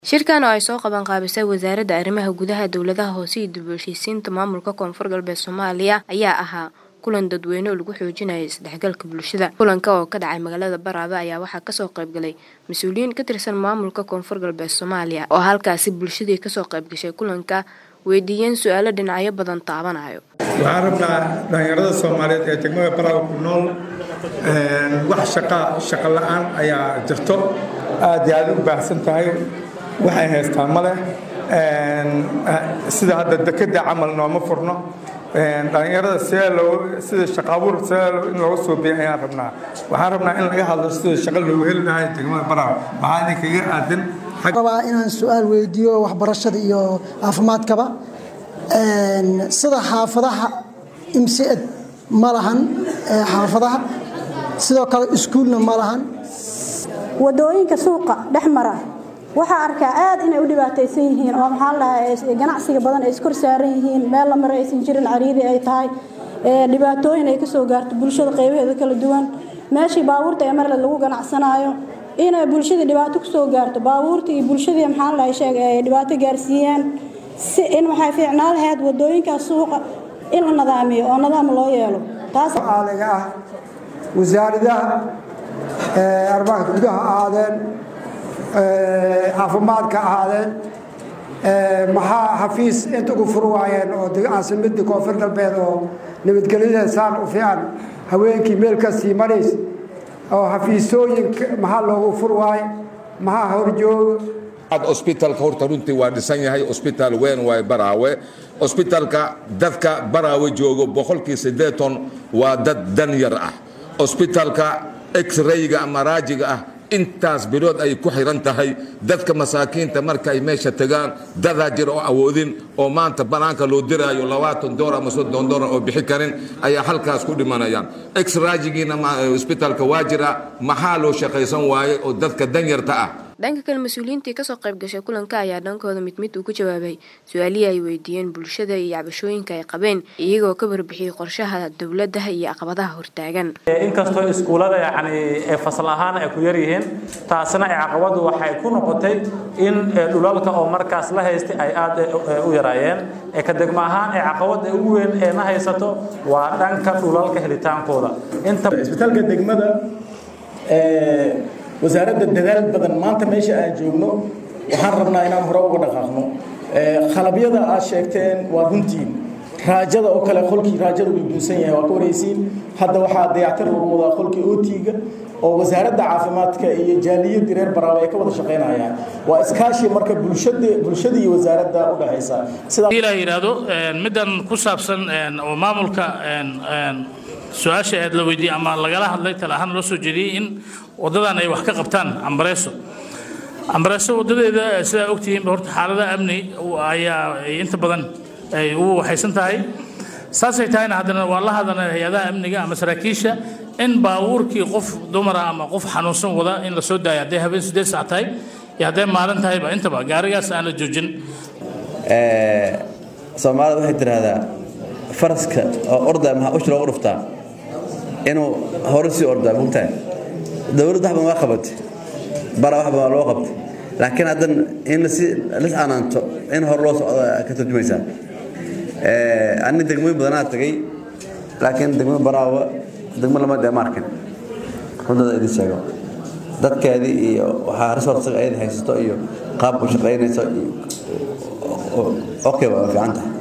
Shirkan oo ay soo qaban qaabisay Wasaaradda Arrimaha Gudaha Dowladaha Hoose iyo dib u heshiisiinta Maamulka Koonfur Galbeed Soomaaliya ayaa ahaa kulan dadweyne oo lagu xoojinayo isdhexgalka bulshada. Kulanka oo ka dhacay magaalada Baraawe ayaa waxaa kasoo qayb galay mas'uuliyiin ka tirsan Maamulka Koonfur Galbeed Soomaaliya oo halkaasi bulshadii kasoo qayb gashay kulanka weydiiyeen su'aalo dhinacyo badan taabanayo. waxaan rabnaa dhalinyarada soomaaliyeed ee degmada baraawe ku nool wax shaqa shaqo la'aan ayaa jirto aad iyo aad u baahsan tahay waxay haystaan ma leh sida hadda dekeda camal nooma furno dhalinyarada see loo sida shaqa abuur see in looga soo biya ayaan rabnaa waxaan rabnaa in laga hadlo sida shaqa loogu heli lahay degmada baraawe maxaa idinkaga aadan rabaa inaan su-aal weydiiyo waxbarashada iyo caafimaadkaba sida xaafadaha imsed ma lahan xaafadaha sidoo kale iskuulna ma lahan wadooyinka suuqa dhex mara waxaa arkaa aad inay u dhibaataysan yihiin oo maxaa ladhahaa ganacsiga badan ay iskor saaran yihiin meel la maro aysan jirin cariiri ay tahay dhibaatooyin ay kasoo gaarto bulshada qaybaheeda kala duwan meeshii baabuurta ee marle lagu ganacsanaayo inay bulshadii dhibaato kusoo gaarto baabuurtii iyo bulshadii maxaa ladhahay sheeg ay dhibaato gaarsiiyaan si in waxay fiicnaan lahayd wadooyinkaas suuqa in la nadaamiyo oo nadaam loo yeelo taas caaliga ah wasaaradaha arrimaha gudaha ahaadeen caafimaadka ahaadeen maxaa xafiis inta ugu fur waayeen oo caasimadii koonfur galbeed oo nabadgelyada saan u fiican haweenkii meel kasii marays oo xafiisooyin maxaa loogu fur waaye maxaa horjooga osbitaalka horta runtii waa dhisan yahay osbitaal weyn waay baraawe osbitaalka dadka baraawe joogo boqolkii siddeeton waa dad dan yar ah osbitaalka x-rayga ama raajiga ah intaas bilood ay ku xiran tahay dadka masaakiinta marka ay meesha tagaan dadaa jira oo awoodin oo maanta banaanka loo diraayo labaatan dolar ama soddon dolar oo bixi karin ayaa halkaas ku dhimanayaan x-raajigiina osbitaalka waa jira maxaa loo shaqaysan waaye oo dadka danyarta ah dhanka kale mas-uuliyiintii kasoo qayb gashay kulanka ayaa dhankooda mid mid uu ku jawaabay su-aalihii ay weydiiyeen bulshada iyo cabashooyinka ay qabeen iyagoo ka warbixiyey qorshaha dowladda iyo caqabadaha hortaagan inkastoo iskuullada yacni fasal ahaan ay ku yaryihiin taasina caqabadu waxay ku noqotay in dhulalka oo markaas la haystay ay aad u yaraayeen ka degmo ahaan ee caqabada ugu weyn ee na haysato waa dhanka dhulalka helitaankooda isbitaalka degmada wasaaradda dadaal badan maanta meesha aan joogno waxaan rabnaa inaan hore uga dhaqaaqno khalabyada aad sheegteen waa runtiin raajada oo kale qolkii raajada uu duusan yahay waa ka waraysiin hadda waxaa dayactir lagu wadaa qolkii ootiga oo wasaaradda caafimaadka iyo jaaliyadii reer baraawe ay ka wada shaqaynayaan waa iskaashi marka bulshada bulshada iyo wasaaradda u dhaxaysa sidaa ilaa yidhaahdo middan ku saabsan oo maamulka su-aasha aad la weydiiyey ama lagala hadlay tala ahaan loo soo jeediyey in waddadan ay wax ka qabtaan ambareeso ambareeso waddadeeda sidaa ogtihiinba horta xaalada amni ayaa inta badan ay ugu waxaysan tahay saasay tahayna haddana waa la hadana hay-adaha amniga ama saraakiisha in baabuurkii qof dumara ama qof xanuunsan wada in la soo daayo hadday habeen siddeed saac tahay iyo hadday maalin tahayba intaba gaarigaas aan la joojin soomaalida waxay tidhaahdaa faraska oo orda maxaa ush loogu dhuftaa inuu hore sii ordaa mogtahay dowladda waxban waa qabatay bara waxban waa loo qabtay laakiin haddan in lasi lis anaanto in hore loo socdo ka turjumaysaa ani degmooyin badanaa tagay laakiin degmo baraawa degmo lama dee maarkin rundada idin sheego dadkeedii iyo waxaa resourcega ayada haysato iyo qaab u shaqaynayso okay waa fiican tahay